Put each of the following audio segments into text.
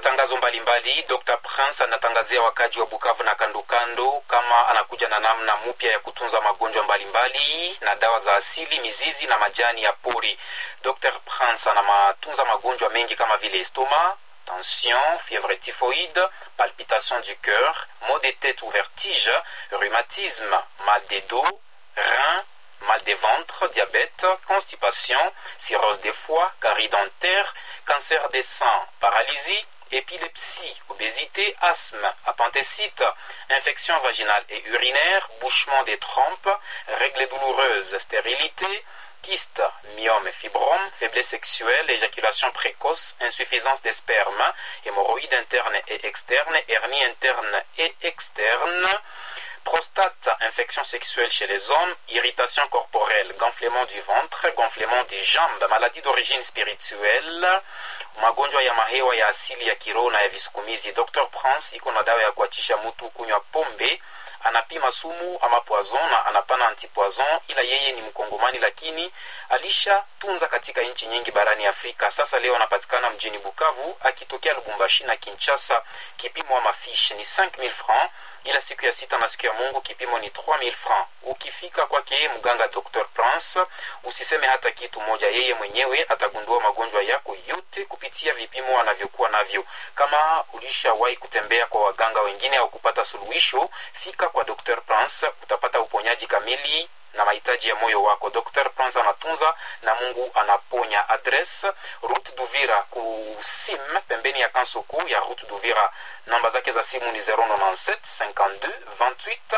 matangazo mbalimbali, Dr Prince anatangazia wakaji wa Bukavu na kandokando kama anakuja na namna mpya ya kutunza magonjwa mbalimbali na dawa za asili, mizizi na majani ya pori. Dr Prince anamatunza magonjwa mengi kama vile estoma, tension, fièvre typhoïde, palpitation du cœur, maux de tête ou vertige, rhumatisme, mal des dos, reins, mal de ventre, diabète, constipation, cirrhose des foie, carie dentaire, cancer des seins, paralysie, épilepsie, obésité, asthme, appendicite, infection vaginale et urinaire, bouchement des trompes, règles douloureuses, stérilité, kyste, myome, fibrome, faiblesse sexuelle, éjaculation précoce, insuffisance des spermes, hémorroïdes internes et externes, hernie interne et externe, prostate, infection sexuelle chez les hommes, irritation corporelle, gonflement du ventre, gonflement des jambes, maladie d'origine spirituelle, magonjwa ya mahewa ya asili ya kiroho na ya visukumizi. Dr Prince iko na dawa ya kuachisha mtu kunywa pombe anapima sumu ama poison na anapana antipoison, ila yeye ni Mkongomani lakini alishatunza katika nchi nyingi barani Afrika. Sasa leo anapatikana mjini Bukavu akitokea Lubumbashi na Kinshasa. Kipimo ama fiche ni 5000 francs, ila siku ya sita na siku ya Mungu kipimo ni 3000 francs. Ukifika kwake mganga Dr Prince, usiseme hata kitu moja, yeye mwenyewe atagundua magonjwa yako yote kupitia vipimo anavyokuwa navyo. Kama ulishawahi kutembea kwa waganga wengine au kupata suluhisho, fika kwa Dr Prince, utapata uponyaji kamili na mahitaji ya moyo wako. Dr Prince anatunza na Mungu anaponya. Adresse Route d'Uvira ku sim pembeni ya Kansoko ya Route d'Uvira. Namba zake za simu ni 097 52 28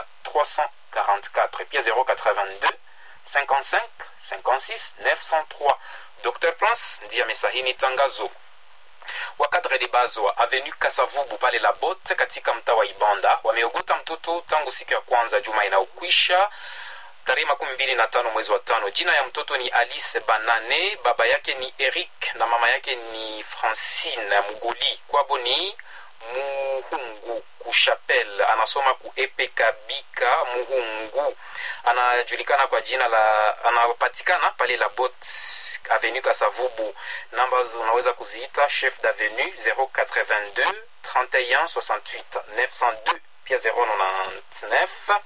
344 pia 082 55 56 903. Dr Prince ndiye amesahini tangazo wakadre de base wa avenue Kasavubu pale la Botte katika mtaa wa Ibanda wameogota mtoto tangu siku ya kwanza juma inayokwisha tarehe makumi mbili na tano mwezi wa tano. Jina ya mtoto ni Alice Banane, baba yake ni Eric na mama yake ni Francine Mugoli. Kwabo ni Muhungu kushapel, anasoma ku Epekabika Muhungu, anajulikana kwa jina la, anapatikana pale la Bot avenue Kasavubu. Namba unaweza kuziita chef d'avenue 082 31 68 902 pia 099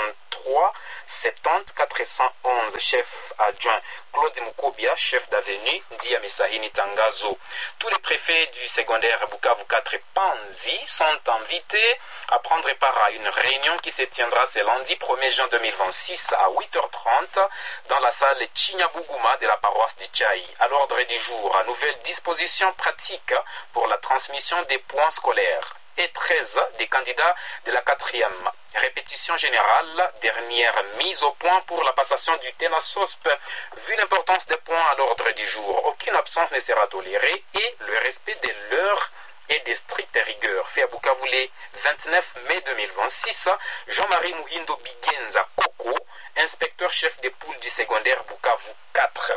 83 70 411 chef adjoint Claude Mukobia chef d'avenue ndiye amesahini tangazo tous les préfets du secondaire Bukavu 4 Panzi sont invités à prendre part à une réunion qui se tiendra ce lundi 1er juin 2026 à 8h30 dans la salle Chinyabuguma de la paroisse de Chai à l'ordre du jour à nouvelles dispositions pratiques pour la transmission des points scolaires et 13 des candidats de la quatrième. Répétition générale, dernière mise au point pour la passation du TENASOSP. Vu l'importance des points à l'ordre du jour, aucune absence ne sera tolérée et le respect de l'heure et des strictes rigueurs. Fait à Bukavu le 29 mai 2026, Jean-Marie Muhindo Bigenza Koko, inspecteur chef des poules du secondaire Bukavu 4.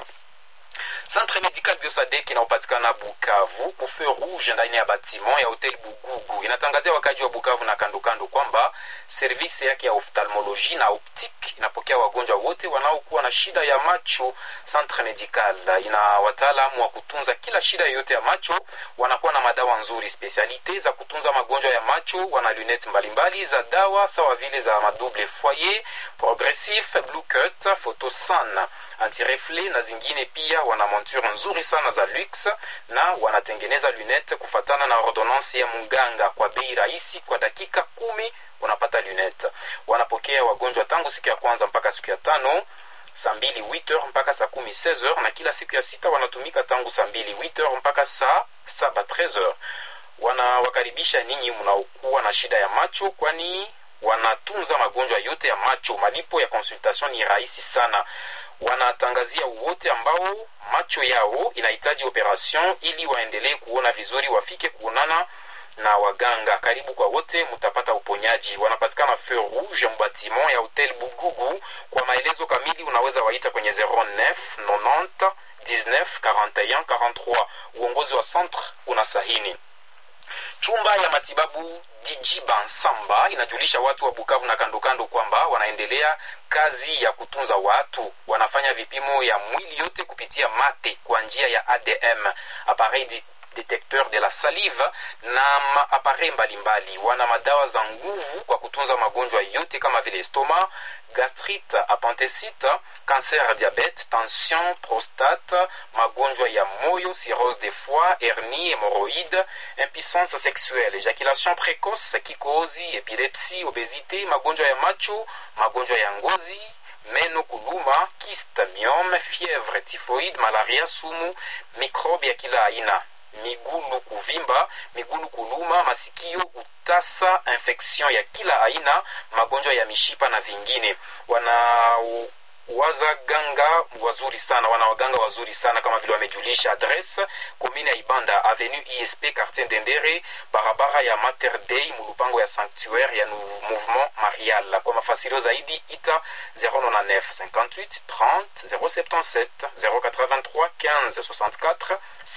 Centre Medical Biosadek inayopatikana Bukavu kufe rouge ndani ya batiment ya hotel Bugugu inatangazia wakaji wa Bukavu na kandokando kwamba servisi yake ya ophthalmologie na optique inapokea wagonjwa wote wanaokuwa na shida ya macho. Centre Medical ina wataalamu wa kutunza kila shida yoyote ya macho, wanakuwa na madawa nzuri, spesialite za kutunza magonjwa ya macho, wana lunette mbalimbali za dawa sawa vile za madouble foyer, progressif, blue cut, photosan, antirefle na zingine pia wana monture nzuri sana za lux na wanatengeneza lunette kufatana na ordonance ya mganga kwa bei rahisi. Kwa dakika kumi unapata lunette. Wanapokea wagonjwa tangu siku ya kwanza mpaka siku ya tano saa mbili 8h mpaka saa kumi 16h, na kila siku ya sita wanatumika tangu saa mbili 8h mpaka saa saba 13h. Wanawakaribisha ninyi mnaokuwa na shida ya macho, kwani wanatunza magonjwa yote ya macho. Malipo ya consultation ni rahisi sana wanatangazia wote ambao macho yao inahitaji operation ili waendelee kuona vizuri, wafike kuonana na waganga. Karibu kwa wote, mtapata uponyaji. Wanapatikana feu rouge mbatiment ya hotel Bugugu. Kwa maelezo kamili unaweza waita kwenye 09 90 19 41 43. Uongozi wa centre unasahini. Chumba ya matibabu Dijiba Nsamba inajulisha watu wa Bukavu na kandokando kwamba wanaendelea kazi ya kutunza watu. Wanafanya vipimo ya mwili yote kupitia mate kwa njia ya ADM, appareil detecteur de la salive na maapare mbalimbali. Wana madawa za nguvu kwa kutunza magonjwa yote kama vile estoma, gastrite, appendicite, cancer ya diabete, tension, prostate, magonjwa ya moyo, cirrhose de foie, hernie, hémorroïde, impuissance sexuelle, éjaculation précoce, kikohozi, epilepsie, obésité, magonjwa ya macho, magonjwa ya ngozi, meno kuluma, kiste, myome, fièvre, typhoïde, malaria, sumu, mikrobe ya kila aina, migulu kuvimba, migulu kuluma, masikio, utasa, infection ya kila aina, magonjwa ya mishipa na vingine. Wana wazaganga wazuri sana wana waganga wazuri sana kama vile wamejulisha adresse komine ya ibanda avenue isp quartier ndendere barabara ya mater dei mulupango ya sanctuaire ya mouvement marial kwa mafasirio zaidi ita 099 58 30 077 083 15 64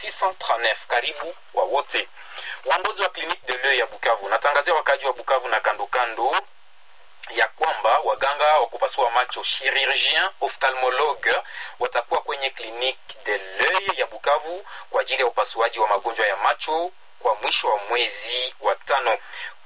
639 karibu kwa wote uongozi wa clinique de l'oeil ya bukavu natangazia wakaji wa bukavu na kandokando ya kwamba waganga wa kupasua macho chirurgien ophthalmologue watakuwa kwenye clinique de l'oeil ya bukavu kwa ajili ya upasuaji wa magonjwa ya macho kwa mwisho wa mwezi wa tano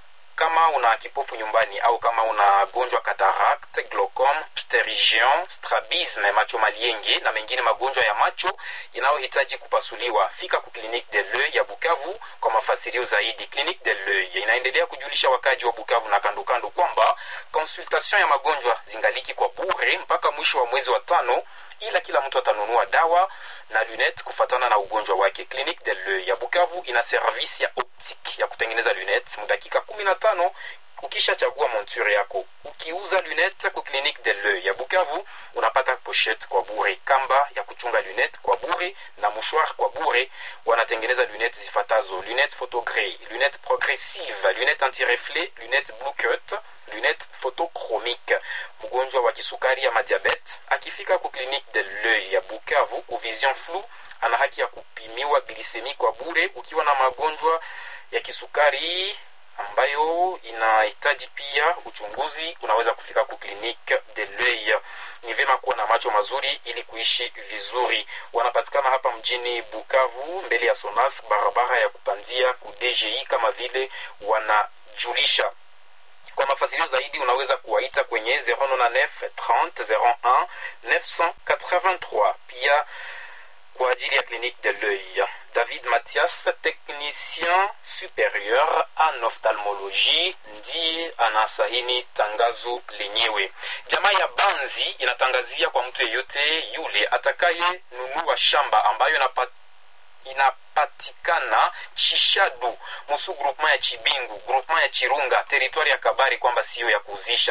kama una kipofu nyumbani au kama unagonjwa cataract glaucom pterygium strabisme macho malienge na mengine magonjwa ya macho inayohitaji kupasuliwa fika ku clinique de l'oeil ya bukavu kwa mafasirio zaidi clinique de l'oeil inaendelea kujulisha wakaji wa bukavu na kandokando kwamba konsultation ya magonjwa zingaliki kwa bure mpaka mwisho wa mwezi wa tano ila kila mtu atanunua dawa na lunette kufatana na ugonjwa wake clinique de l'oeil ya bukavu ina service ya optique ya kutengeneza lunette mudakika 15 ukishachagua monture yako ukiuza lunette ku clinique de l'oeil ya bukavu unapata pochette kwa bure kamba ya kuchunga lunette kwa bure na mouchoir kwa bure wanatengeneza lunette zifatazo lunette photogrey lunette progressive lunette antireflet lunette blue cut lunette photochromique mgonjwa wa kisukari ya madiabete akifika ku clinique de l'oeil ya bukavu ku vision flou ana haki ya kupimiwa glisemi kwa bure ukiwa na magonjwa ya kisukari ambayo inahitaji pia uchunguzi unaweza kufika ku clinique de l'oeil ni vyema kuwa na macho mazuri ili kuishi vizuri wanapatikana hapa mjini bukavu mbele ya sonas barabara ya kupandia ku dgi kama vile wanajulisha kwa mafasilio zaidi unaweza kuwaita kwenye 099 30 01 983 pia kwa ajili ya clinique de l'oeil david mathias technicien supérieur en ophtalmologie ndiye anasahini tangazo lenyewe jamaa ya banzi inatangazia kwa mtu yeyote yule atakaye nunua shamba ambayo inapata inapatikana chishadu musu groupement ya chibingu groupement ya chirunga teritwari ya kabari kwamba siyo ya kuuzisha